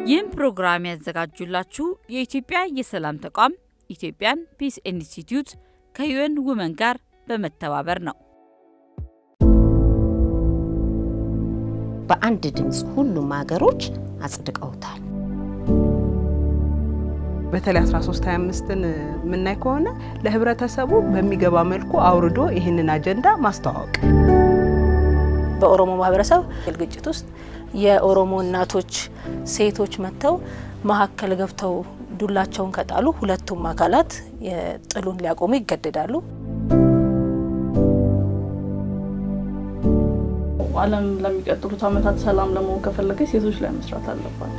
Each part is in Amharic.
ይህም ፕሮግራም ያዘጋጁላችሁ የኢትዮጵያ የሰላም ተቋም ኢትዮጵያን ፒስ ኢንስቲትዩት ከዩኤን ውመን ጋር በመተባበር ነው። በአንድ ድምፅ ሁሉም ሀገሮች አጽድቀውታል። በተለይ 1325ን የምናይ ከሆነ ለህብረተሰቡ በሚገባ መልኩ አውርዶ ይህንን አጀንዳ ማስተዋወቅ በኦሮሞ ማህበረሰብ ግጭት ውስጥ የኦሮሞ እናቶች፣ ሴቶች መጥተው መሀከል ገብተው ዱላቸውን ከጣሉ ሁለቱም አካላት ጥሉን ሊያቆሙ ይገደዳሉ። ዓለም ለሚቀጥሉት ዓመታት ሰላም ለመሆን ከፈለገች ሴቶች ላይ መስራት አለባት።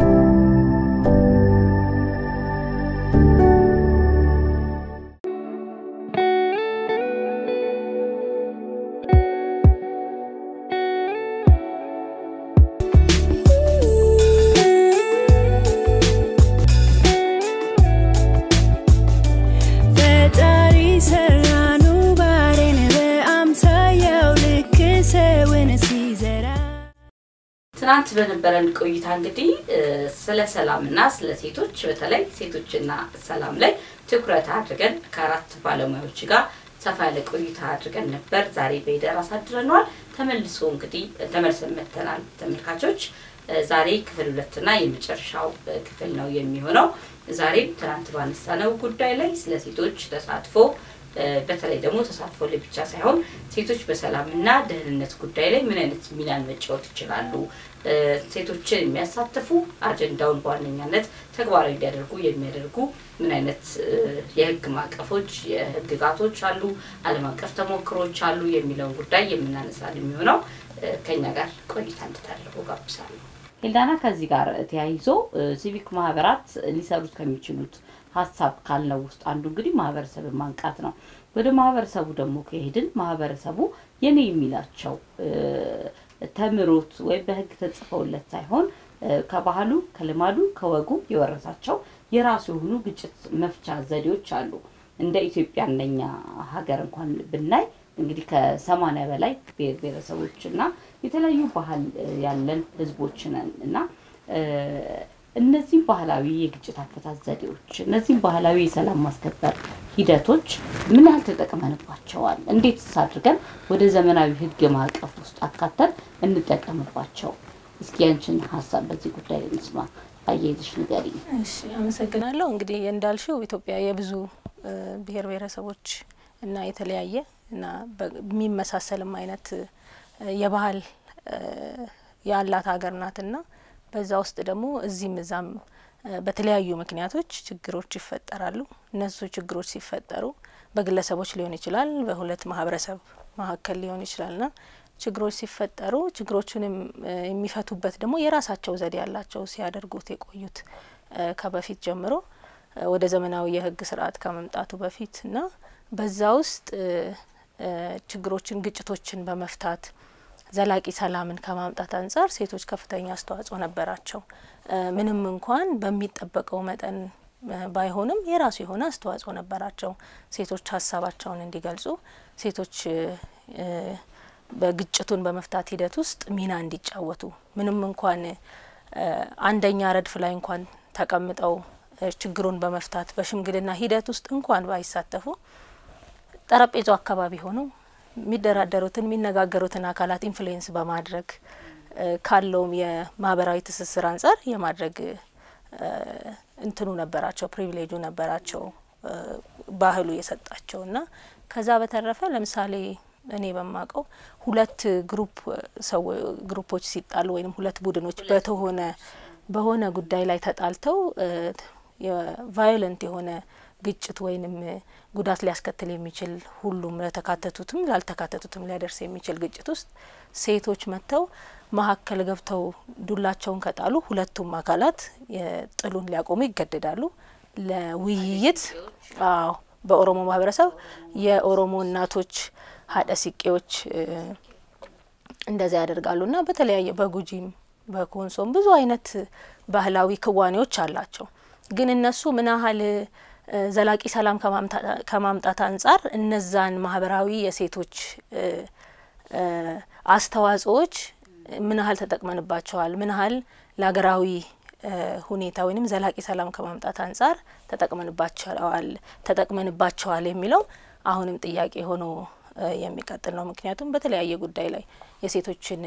ትናንት በነበረን ቆይታ እንግዲህ ስለ ሰላምና ስለ ሴቶች በተለይ ሴቶችና ሰላም ላይ ትኩረት አድርገን ከአራት ባለሙያዎች ጋር ሰፋ ያለ ቆይታ አድርገን ነበር። ዛሬ በሂደር አሳድረነዋል። ተመልሶ እንግዲህ ተመልሰን መተናል ተመልካቾች። ዛሬ ክፍል ሁለትና የመጨረሻው ክፍል ነው የሚሆነው። ዛሬም ትናንት ባነሳነው ጉዳይ ላይ ስለ ሴቶች ተሳትፎ በተለይ ደግሞ ተሳትፎ ላይ ብቻ ሳይሆን ሴቶች በሰላምና ደህንነት ጉዳይ ላይ ምን አይነት ሚናን መጫወት ይችላሉ፣ ሴቶችን የሚያሳትፉ አጀንዳውን በዋነኛነት ተግባራዊ እንዲያደርጉ የሚያደርጉ ምን አይነት የህግ ማዕቀፎች፣ የህግጋቶች አሉ፣ ዓለም አቀፍ ተሞክሮች አሉ የሚለውን ጉዳይ የምናነሳ የሚሆነው ከኛ ጋር ቆይታ እንድታደርጉ ጋብዛለሁ። ሄልዳና ከዚህ ጋር ተያይዞ ሲቪክ ማህበራት ሊሰሩት ከሚችሉት ሀሳብ ካልነው ውስጥ አንዱ እንግዲህ ማህበረሰብን ማንቃት ነው። ወደ ማህበረሰቡ ደግሞ ከሄድን ማህበረሰቡ የኔ የሚላቸው ተምሮት ወይም በህግ ተጽፈውለት ሳይሆን ከባህሉ፣ ከልማዱ፣ ከወጉ የወረሳቸው የራሱ የሆኑ ግጭት መፍቻ ዘዴዎች አሉ። እንደ ኢትዮጵያ እንደኛ ሀገር እንኳን ብናይ እንግዲህ ከሰማኒያ በላይ ብሔር ብሔረሰቦች እና የተለያዩ ባህል ያለን ህዝቦች ነን እና እነዚህም ባህላዊ የግጭት አፈታት ዘዴዎች እነዚህም ባህላዊ የሰላም ማስከበር ሂደቶች ምን ያህል ተጠቅመንባቸዋል? እንዴትስ አድርገን ወደ ዘመናዊ ህግ ማዕቀፍ ውስጥ አካተን እንጠቀምባቸው? እስኪ ያንችን ሀሳብ በዚህ ጉዳይ ላይ እንስማ። አያይዘሽ ንገሪኝ። እሺ፣ አመሰግናለሁ። እንግዲህ እንዳልሽው ኢትዮጵያ የብዙ ብሔር ብሔረሰቦች እና የተለያየ እና በሚመሳሰልም አይነት የባህል ያላት ሀገር ናትና በዛ ውስጥ ደግሞ እዚህም እዛም በተለያዩ ምክንያቶች ችግሮች ይፈጠራሉ። እነሱ ችግሮች ሲፈጠሩ በግለሰቦች ሊሆን ይችላል፣ በሁለት ማህበረሰብ መካከል ሊሆን ይችላልና ችግሮች ሲፈጠሩ ችግሮቹንም የሚፈቱበት ደግሞ የራሳቸው ዘዴ ያላቸው ሲያደርጉት የቆዩት ከበፊት ጀምሮ ወደ ዘመናዊ የህግ ስርዓት ከመምጣቱ በፊት እና በዛ ውስጥ ችግሮችን፣ ግጭቶችን በመፍታት ዘላቂ ሰላምን ከማምጣት አንጻር ሴቶች ከፍተኛ አስተዋጽኦ ነበራቸው። ምንም እንኳን በሚጠበቀው መጠን ባይሆንም የራሱ የሆነ አስተዋጽኦ ነበራቸው። ሴቶች ሀሳባቸውን እንዲገልጹ፣ ሴቶች በግጭቱን በመፍታት ሂደት ውስጥ ሚና እንዲጫወቱ ምንም እንኳን አንደኛ ረድፍ ላይ እንኳን ተቀምጠው ችግሩን በመፍታት በሽምግልና ሂደት ውስጥ እንኳን ባይሳተፉ ጠረጴዛው አካባቢ ሆነው የሚደራደሩትን የሚነጋገሩትን አካላት ኢንፍሉዌንስ በማድረግ ካለውም የማህበራዊ ትስስር አንጻር የማድረግ እንትኑ ነበራቸው፣ ፕሪቪሌጁ ነበራቸው ባህሉ የሰጣቸው እና ከዛ በተረፈ ለምሳሌ እኔ በማውቀው ሁለት ግሩፕ ሰው ግሩፖች ሲጣሉ ወይም ሁለት ቡድኖች በተሆነ በሆነ ጉዳይ ላይ ተጣልተው ቫዮለንት የሆነ ግጭት ወይንም ጉዳት ሊያስከትል የሚችል ሁሉም ለተካተቱትም ላልተካተቱትም ሊያደርስ የሚችል ግጭት ውስጥ ሴቶች መጥተው መሀከል ገብተው ዱላቸውን ከጣሉ ሁለቱም አካላት ጥሉን ሊያቆሙ ይገደዳሉ። ለውይይት አዎ፣ በኦሮሞ ማህበረሰብ የኦሮሞ እናቶች ሀደ ሲቄዎች እንደዚያ ያደርጋሉ እና በተለያየ በጉጂም በኮንሶም ብዙ አይነት ባህላዊ ክዋኔዎች አላቸው። ግን እነሱ ምን ያህል ዘላቂ ሰላም ከማምጣት አንጻር እነዛን ማህበራዊ የሴቶች አስተዋጽኦዎች ምን ያህል ተጠቅመንባቸዋል? ምን ያህል ለሀገራዊ ሁኔታ ወይም ዘላቂ ሰላም ከማምጣት አንጻር ተጠቅመንባቸዋል ተጠቅመንባቸዋል የሚለው አሁንም ጥያቄ ሆኖ የሚቀጥል ነው። ምክንያቱም በተለያየ ጉዳይ ላይ የሴቶችን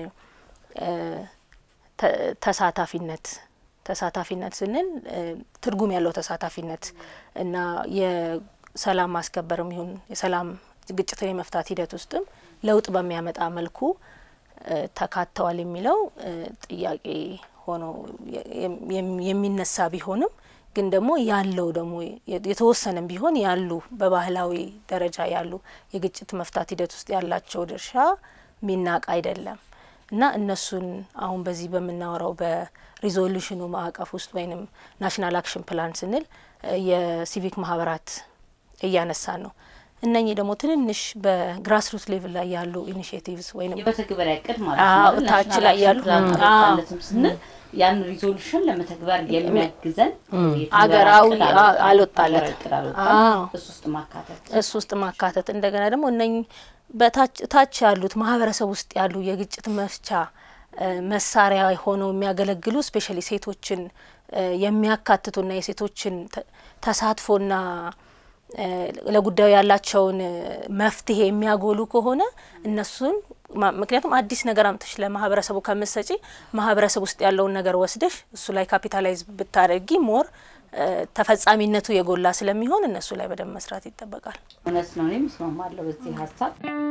ተሳታፊነት ተሳታፊነት ስንል ትርጉም ያለው ተሳታፊነት እና የሰላም ማስከበርም ይሁን የሰላም ግጭትን የመፍታት ሂደት ውስጥም ለውጥ በሚያመጣ መልኩ ተካተዋል የሚለው ጥያቄ ሆኖ የሚነሳ ቢሆንም ግን ደግሞ ያለው ደግሞ የተወሰነም ቢሆን ያሉ በባህላዊ ደረጃ ያሉ የግጭት መፍታት ሂደት ውስጥ ያላቸው ድርሻ ሚናቅ አይደለም እና እነሱን አሁን በዚህ በምናወራው በሪዞሉሽኑ ማዕቀፍ ውስጥ ወይም ናሽናል አክሽን ፕላን ስንል የሲቪክ ማህበራት እያነሳን ነው። እነኚህ ደግሞ ትንንሽ በግራስ ሩት ሌቭል ላይ ያሉ ኢኒሽቲቭስ ወይም የመተግበሪያ እቅድ ማለት ነው። ታች ላይ ያሉ ማለትም ስንል ያን ሪዞሉሽን ለመተግበር የሚያግዘን አገራዊ አልወጣለት እሱ ውስጥ ማካተት እሱ ውስጥ ማካተት እንደገና ደግሞ እነኚህ በታች ያሉት ማህበረሰብ ውስጥ ያሉ የግጭት መፍቻ መሳሪያ ሆነው የሚያገለግሉ ስፔሻሊ ሴቶችን የሚያካትቱና የሴቶችን ተሳትፎና ለጉዳዩ ያላቸውን መፍትሄ የሚያጎሉ ከሆነ እነሱን ምክንያቱም አዲስ ነገር አምጥሽ ለማህበረሰቡ ከምትሰጪ ማህበረሰብ ውስጥ ያለውን ነገር ወስደሽ እሱ ላይ ካፒታላይዝ ብታደርጊ ሞር ተፈጻሚነቱ የጎላ ስለሚሆን እነሱ ላይ በደንብ መስራት ይጠበቃል። እውነት ነው። እኔም እስማማለሁ በዚህ ሀሳብ።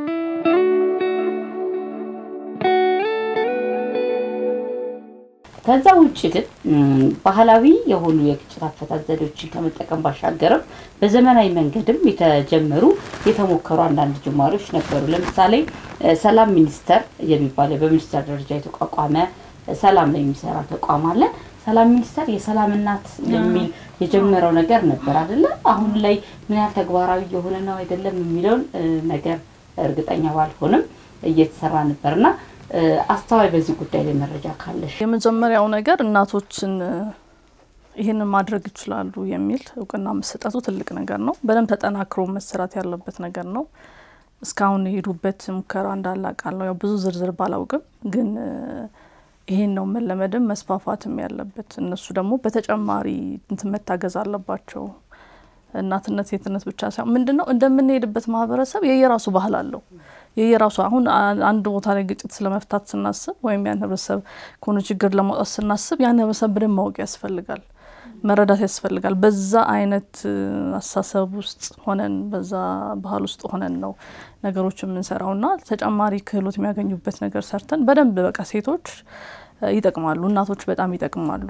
ከዛ ውጭ ግን ባህላዊ የሆኑ የግጭት አፈታት ዘዴዎችን ከመጠቀም ባሻገርም በዘመናዊ መንገድም የተጀመሩ የተሞከሩ አንዳንድ ጅማሬዎች ነበሩ። ለምሳሌ ሰላም ሚኒስቴር የሚባለው በሚኒስቴር ደረጃ የተቋቋመ ሰላም ላይ የሚሰራ ተቋም አለ። ሰላም ሚኒስቴር የሰላም እናት የሚል የጀመረው ነገር ነበር አይደለ? አሁን ላይ ምን ያህል ተግባራዊ የሆነ ነው አይደለም የሚለውን ነገር እርግጠኛ ባልሆንም እየተሰራ ነበርና አስተዋይ በዚህ ጉዳይ ላይ መረጃ ካለሽ። የመጀመሪያው ነገር እናቶችን ይህንን ማድረግ ይችላሉ የሚል እውቅና መሰጠቱ ትልቅ ነገር ነው። በደንብ ተጠናክሮ መሰራት ያለበት ነገር ነው። እስካሁን የሄዱበት ሙከራ እንዳለ አውቃለሁ። ያው ብዙ ዝርዝር ባላውቅም ግን ይሄን ነው መለመድም መስፋፋትም ያለበት። እነሱ ደግሞ በተጨማሪ እንትን መታገዝ አለባቸው። እናትነት ሴትነት ብቻ ሳይሆን ምንድን ነው እንደምንሄድበት ማህበረሰብ የየራሱ ባህል አለው የየራሱ አሁን አንድ ቦታ ላይ ግጭት ስለመፍታት ስናስብ ወይም ያን ህብረተሰብ ከሆነ ችግር ለማውጣት ስናስብ ያን ህብረተሰብ በደንብ ማወቅ ያስፈልጋል፣ መረዳት ያስፈልጋል። በዛ አይነት አስተሳሰብ ውስጥ ሆነን በዛ ባህል ውስጥ ሆነን ነው ነገሮች የምንሰራው እና ተጨማሪ ክህሎት የሚያገኙበት ነገር ሰርተን በደንብ በቃ ሴቶች ይጠቅማሉ፣ እናቶች በጣም ይጠቅማሉ።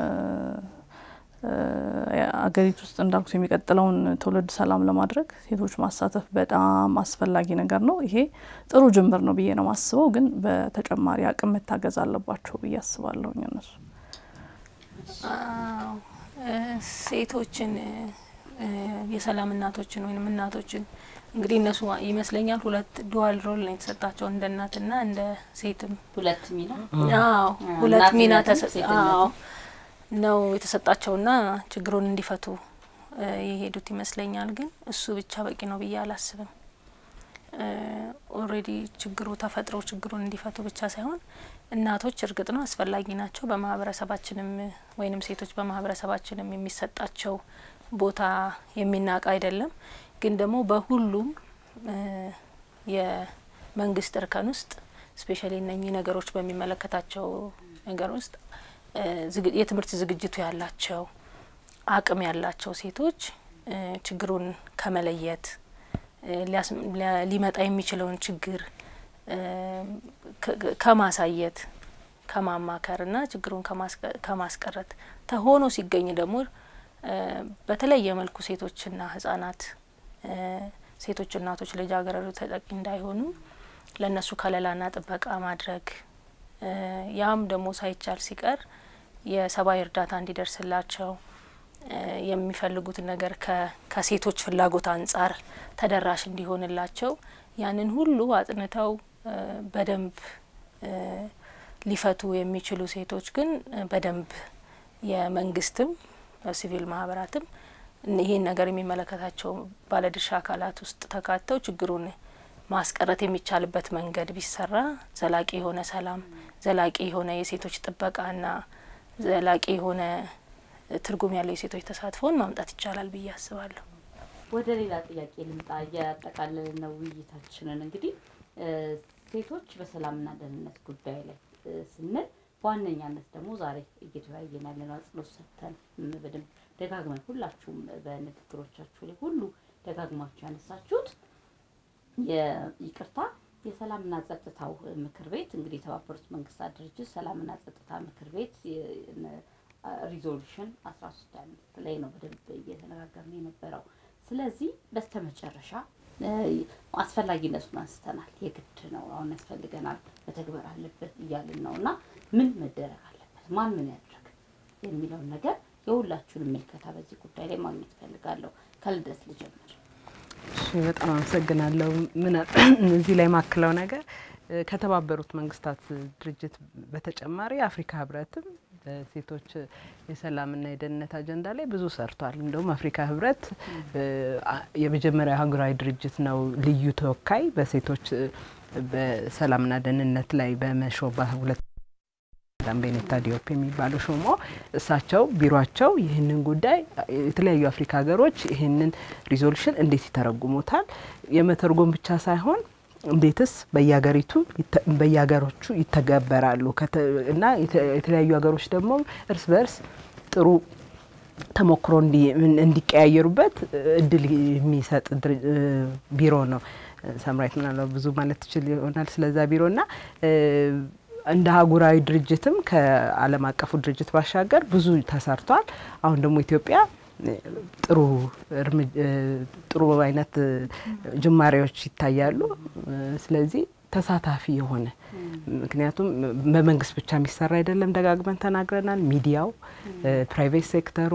አገሪቱ ውስጥ እንዳልኩት የሚቀጥለውን ትውልድ ሰላም ለማድረግ ሴቶች ማሳተፍ በጣም አስፈላጊ ነገር ነው። ይሄ ጥሩ ጅምር ነው ብዬ ነው ማስበው። ግን በተጨማሪ አቅም መታገዝ አለባቸው ብዬ አስባለሁ። እነሱ ሴቶችን የሰላም እናቶችን ወይም እናቶችን እንግዲህ እነሱ ይመስለኛል ሁለት ዱዋል ሮል ነው የተሰጣቸው እንደ እናትና እንደ ሴትም ሁለት ሚና አዎ ሁለት ሚና አዎ ነው የተሰጣቸውና ችግሩን እንዲፈቱ የሄዱት ይመስለኛል። ግን እሱ ብቻ በቂ ነው ብዬ አላስብም። ኦልሬዲ ችግሩ ተፈጥሮ ችግሩን እንዲፈቱ ብቻ ሳይሆን እናቶች እርግጥ ነው አስፈላጊ ናቸው። በማህበረሰባችንም ወይንም ሴቶች በማህበረሰባችንም የሚሰጣቸው ቦታ የሚናቅ አይደለም። ግን ደግሞ በሁሉም የመንግስት እርከን ውስጥ ስፔሻሊ እነኚህ ነገሮች በሚመለከታቸው ነገር ውስጥ የትምህርት ዝግጅቱ ያላቸው አቅም ያላቸው ሴቶች ችግሩን ከመለየት ሊመጣ የሚችለውን ችግር ከማሳየት ከማማከርና ችግሩን ከማስቀረት ተሆኖ ሲገኝ ደግሞ በተለየ መልኩ ሴቶችና ህጻናት ሴቶች እናቶች ልጃገረዶች ተጠቂ እንዳይሆኑ ለእነሱ ከለላና ጥበቃ ማድረግ ያም ደግሞ ሳይቻል ሲቀር የሰብአዊ እርዳታ እንዲደርስላቸው የሚፈልጉትን ነገር ከሴቶች ፍላጎት አንጻር ተደራሽ እንዲሆንላቸው ያንን ሁሉ አጥንተው በደንብ ሊፈቱ የሚችሉ ሴቶች ግን በደንብ የመንግስትም ሲቪል ማህበራትም ይህን ነገር የሚመለከታቸው ባለድርሻ አካላት ውስጥ ተካተው ችግሩን ማስቀረት የሚቻልበት መንገድ ቢሰራ ዘላቂ የሆነ ሰላም፣ ዘላቂ የሆነ የሴቶች ጥበቃና ዘላቂ የሆነ ትርጉም ያለው የሴቶች ተሳትፎን ማምጣት ይቻላል ብዬ አስባለሁ። ወደ ሌላ ጥያቄ ልምጣ። እያጠቃለልን ነው ውይይታችንን። እንግዲህ ሴቶች በሰላምና ደህንነት ጉዳይ ላይ ስንል በዋነኛነት ደግሞ ዛሬ እየተወያየን ያለነው አጽንኦት ሰጥተን በደንብ ደጋግመን ሁላችሁም በንግግሮቻችሁ ላይ ሁሉ ደጋግማችሁ ያነሳችሁት ይቅርታ የሰላምና ጸጥታው ምክር ቤት እንግዲህ የተባበሩት መንግስታት ድርጅት ሰላምና ጸጥታ ምክር ቤት ሪዞሉሽን አስራ ሶስት አምስት ላይ ነው በደንብ እየተነጋገርን የነበረው። ስለዚህ በስተመጨረሻ አስፈላጊነቱን አንስተናል። የግድ ነው አሁን ያስፈልገናል፣ መተግበር አለበት እያልን ነው እና ምን መደረግ አለበት፣ ማን ምን ያድርግ የሚለውን ነገር የሁላችሁንም ምልከታ በዚህ ጉዳይ ላይ ማግኘት እፈልጋለሁ። ከልደት ልጀምር። በጣም አመሰግናለሁ። ምን እዚህ ላይ ማክለው ነገር ከተባበሩት መንግስታት ድርጅት በተጨማሪ የአፍሪካ ህብረትም በሴቶች የሰላምና የደህንነት አጀንዳ ላይ ብዙ ሰርቷል። እንደውም አፍሪካ ህብረት የመጀመሪያ ሀገራዊ ድርጅት ነው ልዩ ተወካይ በሴቶች በሰላምና ደህንነት ላይ በመሾባ ሁለት ቤኔታ ዲዮፕ የሚባሉ ሾሞ እሳቸው ቢሮቸው ይህንን ጉዳይ የተለያዩ አፍሪካ ሀገሮች ይህንን ሪዞሉሽን እንዴት ይተረጉሙታል የመተርጎም ብቻ ሳይሆን እንዴትስ በየሀገሪቱ በየሀገሮቹ ይተገበራሉ እና የተለያዩ ሀገሮች ደግሞ እርስ በርስ ጥሩ ተሞክሮ እንዲቀያየሩበት እድል የሚሰጥ ቢሮ ነው። ሰምራዊት ምናልባት ብዙ ማለት ትችል ይሆናል ስለዛ ቢሮ እና እንደ አህጉራዊ ድርጅትም ከዓለም አቀፉ ድርጅት ባሻገር ብዙ ተሰርቷል። አሁን ደግሞ ኢትዮጵያ ጥሩ ጥሩ አይነት ጅማሬዎች ይታያሉ። ስለዚህ ተሳታፊ የሆነ ምክንያቱም በመንግስት ብቻ የሚሰራ አይደለም፣ ደጋግመን ተናግረናል። ሚዲያው፣ ፕራይቬት ሴክተሩ፣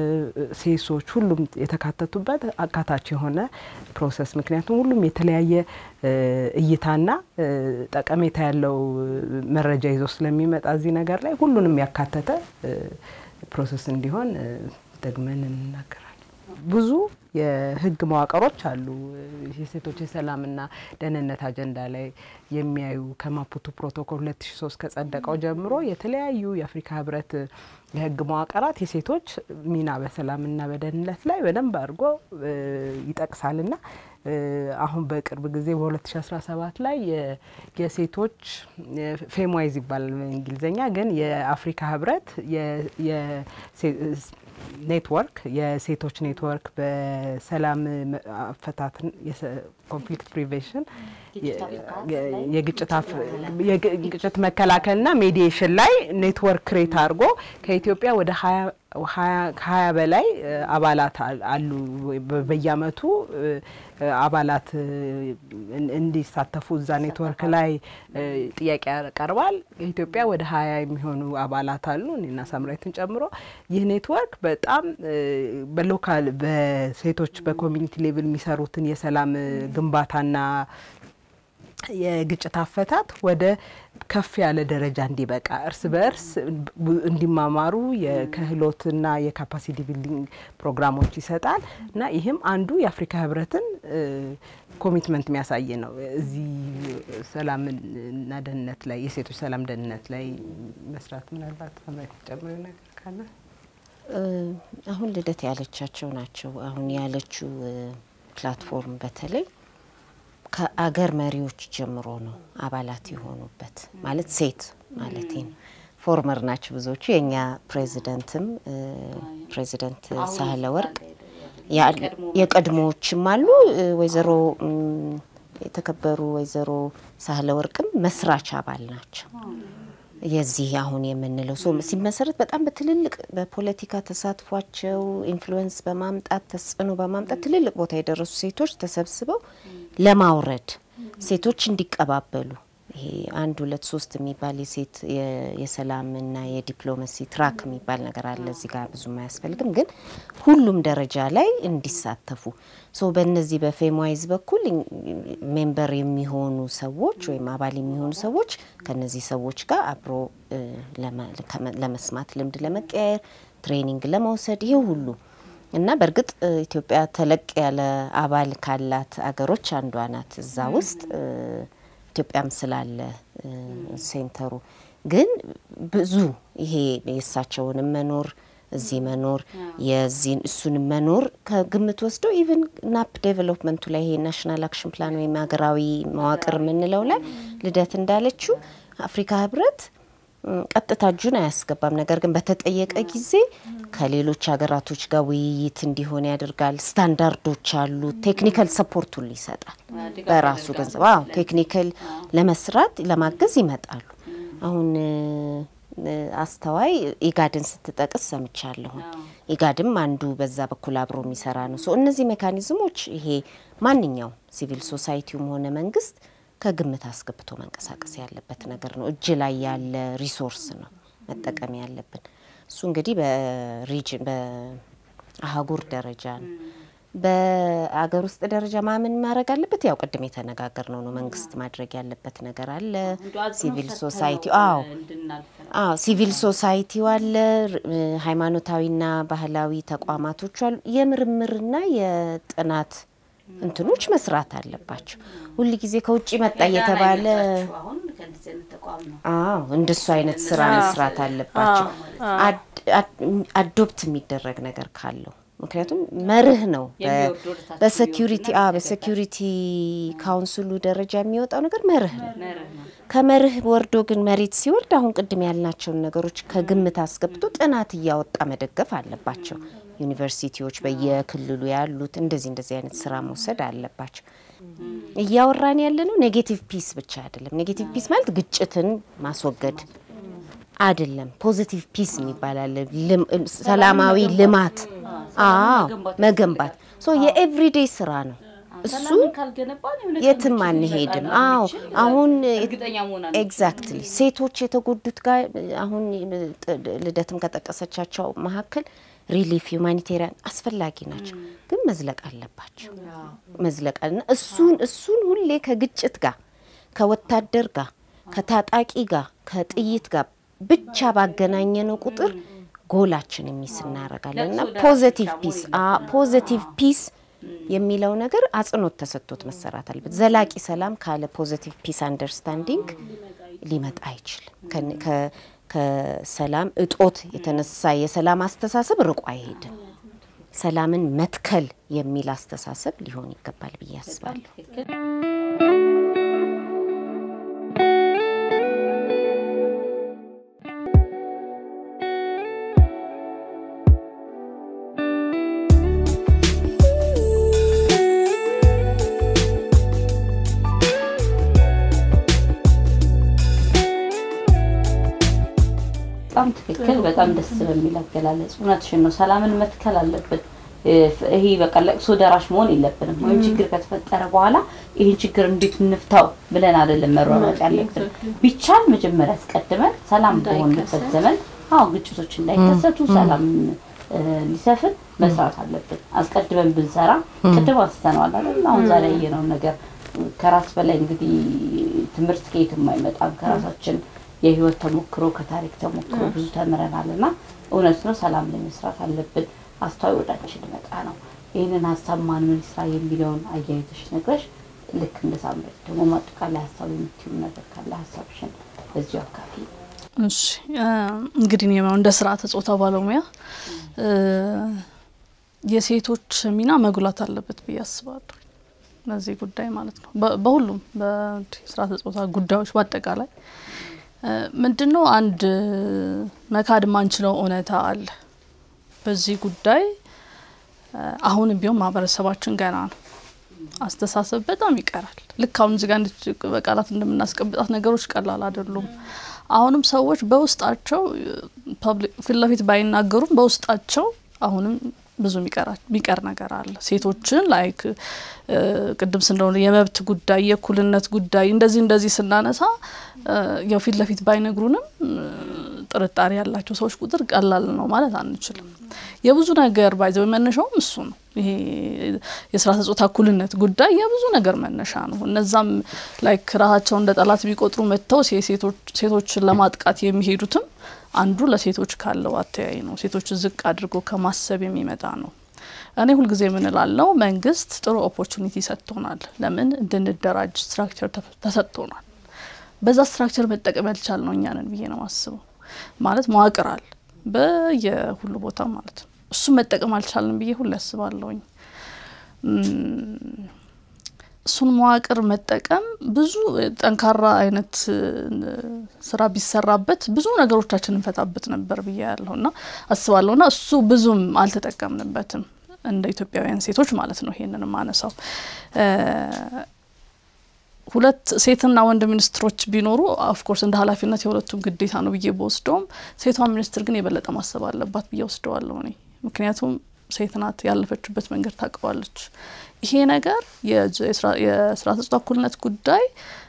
ሴሶች ሁሉም የተካተቱበት አካታች የሆነ ፕሮሰስ ምክንያቱም ሁሉም የተለያየ እይታና ጠቀሜታ ያለው መረጃ ይዞ ስለሚመጣ እዚህ ነገር ላይ ሁሉንም ያካተተ ፕሮሰስ እንዲሆን ደግመን እንናገራለን። ብዙ የህግ መዋቅሮች አሉ። የሴቶች የሰላምና ደህንነት አጀንዳ ላይ የሚያዩ ከማፑቶ ፕሮቶኮል 2003 ከጸደቀው ጀምሮ የተለያዩ የአፍሪካ ህብረት የህግ መዋቅራት የሴቶች ሚና በሰላምና በደህንነት ላይ በደንብ አድርጎ ይጠቅሳልና አሁን በቅርብ ጊዜ በ2017 ላይ የሴቶች ፌምዋይዝ ይባላል በእንግሊዝኛ ግን የአፍሪካ ህብረት ኔትወርክ የሴቶች ኔትወርክ በሰላም አፈታት ኮንፍሊክት ፕሪቬንሽን የግጭት መከላከልና ሜዲዬሽን ላይ ኔትወርክ ክሬት አድርጎ ከኢትዮጵያ ወደ ከሀያ በላይ አባላት አሉ። በየአመቱ አባላት እንዲሳተፉ እዛ ኔትወርክ ላይ ጥያቄ ያቀርባል። ኢትዮጵያ ወደ ሀያ የሚሆኑ አባላት አሉ እኔና ሳምራዊትን ጨምሮ። ይህ ኔትወርክ በጣም በሎካል በሴቶች በኮሚኒቲ ሌቭል የሚሰሩትን የሰላም ግንባታና የግጭት አፈታት ወደ ከፍ ያለ ደረጃ እንዲበቃ እርስ በእርስ እንዲማማሩ የክህሎትና የካፓሲቲ ቢልዲንግ ፕሮግራሞች ይሰጣል እና ይህም አንዱ የአፍሪካ ህብረትን ኮሚትመንት የሚያሳይ ነው። እዚህ ሰላምና ደህንነት ላይ የሴቶች ሰላም ደህንነት ላይ መስራት ምናልባት ጨምሮ ነገር ካለ አሁን ልደት ያለቻቸው ናቸው። አሁን ያለችው ፕላትፎርም በተለይ ከአገር መሪዎች ጀምሮ ነው አባላት የሆኑበት ማለት ሴት ማለት ነው። ፎርመር ናቸው ብዙዎቹ። የእኛ ፕሬዚደንትም ፕሬዚደንት ሳህለ ወርቅ የቀድሞዎችም አሉ። ወይዘሮ የተከበሩ ወይዘሮ ሳህለ ወርቅም መስራች አባል ናቸው። የዚህ አሁን የምንለው ሰው ሲመሰረት በጣም በትልልቅ በፖለቲካ ተሳትፏቸው ኢንፍሉዌንስ በማምጣት ተጽዕኖ በማምጣት ትልልቅ ቦታ የደረሱ ሴቶች ተሰብስበው ለማውረድ ሴቶች እንዲቀባበሉ ይሄ አንድ ሁለት ሶስት የሚባል የሴት የሰላምና የዲፕሎማሲ ትራክ የሚባል ነገር አለ። እዚህ ጋር ብዙም አያስፈልግም፣ ግን ሁሉም ደረጃ ላይ እንዲሳተፉ ሶ በእነዚህ በፌምዋይዝ በኩል ሜምበር የሚሆኑ ሰዎች ወይም አባል የሚሆኑ ሰዎች ከነዚህ ሰዎች ጋር አብሮ ለመስማት ልምድ ለመቀያየር ትሬኒንግ ለመውሰድ ይህ ሁሉ እና በእርግጥ ኢትዮጵያ ተለቅ ያለ አባል ካላት አገሮች አንዷ ናት። እዛ ውስጥ ኢትዮጵያም ስላለ ሴንተሩ ግን ብዙ ይሄ የእሳቸውንም መኖር እዚህ መኖር የዚህን እሱንም መኖር ከግምት ወስደው ኢቨን ናፕ ዴቨሎፕመንቱ ላይ ይሄ ናሽናል አክሽን ፕላን ወይም ሀገራዊ መዋቅር የምንለው ላይ ልደት እንዳለችው አፍሪካ ህብረት ም፣ ቀጥታ እጁን አያስገባም። ነገር ግን በተጠየቀ ጊዜ ከሌሎች ሀገራቶች ጋር ውይይት እንዲሆን ያደርጋል። ስታንዳርዶች አሉ። ቴክኒካል ሰፖርቱን ይሰጣል። በራሱ ገንዘብ አዎ፣ ቴክኒካል ለመስራት ለማገዝ ይመጣሉ። አሁን እ፣ አስተዋይ ኢጋድን ስትጠቅስ ሰምቻለሁን። ኢጋድም አንዱ በዛ በኩል አብሮ የሚሰራ ነው። ሶ እነዚህ ሜካኒዝሞች ይሄ ማንኛውም ሲቪል ሶሳይቲውም ሆነ መንግስት ከግምት አስገብቶ መንቀሳቀስ ያለበት ነገር ነው። እጅ ላይ ያለ ሪሶርስ ነው መጠቀም ያለብን። እሱ እንግዲህ በሪጅን በአህጉር ደረጃ ነው። በአገር ውስጥ ደረጃ ማምን ማድረግ አለበት። ያው ቅድም የተነጋገር ነው ነው መንግስት ማድረግ ያለበት ነገር አለ። ሲቪል ሶሳይቲ አዎ አዎ ሲቪል ሶሳይቲው አለ። ር- እ፣ ሃይማኖታዊና ባህላዊ ተቋማቶች አሉ። የምርምርና የጥናት እንትኖች መስራት አለባቸው። ሁል ጊዜ ከውጭ መጣ እየተባለ አሁን ከእንደዚህ አይነት ተቋም ነው አዎ እንደሱ አይነት ስራ መስራት አለባቸው። አድ- አድ- አዶፕት የሚደረግ ነገር ካለው ምክንያቱም መርህ ነው። በ- የሚወርድ ወደ ታች በሴኪሪቲ የሚወርድና አ በሴኪሪቲ ካውንስሉ ደረጃ የሚወጣው ነገር መርህ ነው። መርህ ነው። ከመርህ ወርዶ ግን መሬት ሲወርድ አሁን ቅድም ያልናቸውን ነገሮች ከግምት አስገብቶ ጥናት እያወጣ መደገፍ አለባቸው። ዩኒቨርሲቲዎች በየክልሉ ያሉት እንደዚህ እንደዚህ አይነት ስራ መውሰድ አለባቸው። እያወራን ያለ ነው ኔጌቲቭ ፒስ ብቻ አይደለም። ኔጌቲቭ ፒስ ማለት ግጭትን ማስወገድ አይደለም። ፖዚቲቭ ፒስ የሚባል አለ። ልም- ሰላማዊ ልማት አዎ መገንባት ሶ የኤቭሪዴይ ስራ ነው እሱ ሰላምን ካልገነባን የሆነ ቀን የትም ግጭት አንሄድም። ሊፈጠር አዎ እንደሚችል አሁን እርግጠኛ መሆን አንችልም። ኤግዛክትሊ ሴቶች የተጎዱት ጋር አሁን ጥ- ልደትም ከጠቀሰቻቸው መካከል ሪሊፍ ሁማኒቴሪያን አስፈላጊ ናቸው፣ ግን መዝለቅ አለባቸው። መዝለቅ አለና እሱን እሱን ሁሌ ከግጭት ጋር ከወታደር ጋር ከታጣቂ ጋር ከጥይት ጋር ብቻ ባገናኘነው ቁጥር ጎላችን የሚስ እናደርጋለን እና ለቅሶ ደራሽ ፖዘቲቭ ብቻ ፒስ ወይ ፖዘቲቭ ፒስ የሚለው ነገር አጽንኦት ተሰጥቶት መሰራት አለበት። ዘላቂ ሰላም ካለ ፖዘቲቭ ፒስ አንደርስታንዲንግ ሊመጣ አይችልም። ከን- ከ- ከሰላም እጦት የተነሳ የሰላም አስተሳሰብ ርቆ አይሄድም። ሰላምን መትከል የሚል አስተሳሰብ ሊሆን ይገባል ብዬ አስባለሁ። ትክክል። በጣም ትክክል። በጣም ደስ በሚል አገላለጽ እውነትሽን ነው። ሰላምን መትከል አለብን። ይሄ በቃ ለቅሶ ደራሽ መሆን የለብንም። ወይም ችግር ከተፈጠረ በኋላ ይህን ችግር እንዴት እንፍታው ብለን አይደለም መሯሯጥ ያለብን። ቢቻል መጀመሪያ አስቀድመን ሰላም በሆንበት ዘመን አዎ ግጭቶች እንዳይከሰቱ ሰላም እ፣ ሊሰፍን መስራት አለብን። አስቀድመን ብንሰራ ቅድም አንስተነዋል አይደል? አሁን ዛሬ ያየነውን ነገር ከራስ በላይ እንግዲህ ትምህርት ከየትም አይመጣም። ከራሳችን የህይወት ተሞክሮ ከታሪክ ተሞክሮ ብዙ ተምረናል እና እውነት ነው ሰላም ላይ መስራት አለብን። አስተዋይ ወዳችን መጣ ነው። ይህንን ሀሳብ ማን ምን ይስራ የሚለውን አያይዘሽ ነግረሽ ልክ እንደ ሳምረት ደግሞ ማጠቃላይ ሀሳብ የምትይው ነገር ካለ ሀሳብሽን በዚሁ አካፊ እሺ እ፣ እንግዲህ እኔ ያው እንደ ስርዓተ ጾታ ባለሙያ እ፣ የሴቶች ሚና መጉላት አለበት ብዬ አስባለሁ። በዚህ ጉዳይ ማለት ነው። በ- በሁሉም በስርዓተ ጾታ ጉዳዮች በአጠቃላይ እ፣ ምንድን ነው አንድ መካድ ማንችለው እውነታ አለ። በዚህ ጉዳይ እ፣ አሁንም ቢሆን ማህበረሰባችን ገና ነው። አስተሳሰብ በጣም ይቀራል። ልክ አሁን እዚህ ጋር እንድች በቃላት እንደምናስቀምጣት ነገሮች ቀላል አይደሉም። አሁንም ሰዎች በውስጣቸው ፐብሊክ ፊት ለፊት ባይናገሩም በውስጣቸው አሁንም ብዙ የሚቀራ- የሚቀር ነገር አለ። ሴቶችን ላይክ እ፣ ቅድም ስንለው የመብት ጉዳይ የእኩልነት ጉዳይ እንደዚህ እንደዚህ ስናነሳ እ፣ ያው ፊት ለፊት ባይነግሩንም እ፣ ጥርጣሬ ያላቸው ሰዎች ቁጥር ቀላል ነው ማለት አንችልም። የብዙ ነገር ባይዘው መነሻውም እሱ ነው። ይሄ የስርዓተ ጾታ እኩልነት ጉዳይ የብዙ ነገር መነሻ ነው። እነዛም ላይክ ራሳቸውን እንደ ጠላት ቢቆጥሩ መጥተው ሴ- ሴቶች- ሴቶችን ለማጥቃት የሚሄዱትም አንዱ ለሴቶች ካለው አተያይ ነው። ሴቶችን ዝቅ አድርጎ ከማሰብ የሚመጣ ነው። እኔ ሁልጊዜ የምንላለው መንግስት ጥሩ ኦፖርቹኒቲ ሰጥቶናል። ለምን እንድንደራጅ ስትራክቸር ተሰጥቶናል። በዛ ስትራክቸር መጠቀም ያልቻል ነው እኛንን ብዬ ነው ማስበው። ማለት መዋቅር አለ በየሁሉ ቦታ ማለት ነው። እሱም መጠቀም አልቻልንም ብዬ ሁሉ ያስባለሁኝ። እሱን መዋቅር መጠቀም ብዙ ጠንካራ አይነት ስራ ቢሰራበት ብዙ ነገሮቻችን እንፈታበት ነበር ብዬ ያለሁ እና አስባለሁ እና እሱ ብዙም አልተጠቀምንበትም እንደ ኢትዮጵያውያን ሴቶች ማለት ነው። ይሄንን ማነሳው ሁለት ሴትና ወንድ ሚኒስትሮች ቢኖሩ ኦፍኮርስ እንደ ኃላፊነት የሁለቱም ግዴታ ነው ብዬ በወስደውም ሴቷ ሚኒስትር ግን የበለጠ ማሰብ አለባት ብዬ ወስደዋለሁ እኔ ምክንያቱም ሴት ናት፣ ያለፈችበት መንገድ ታውቀዋለች። ይሄ ነገር የስራ ተጽቶ እኩልነት ጉዳይ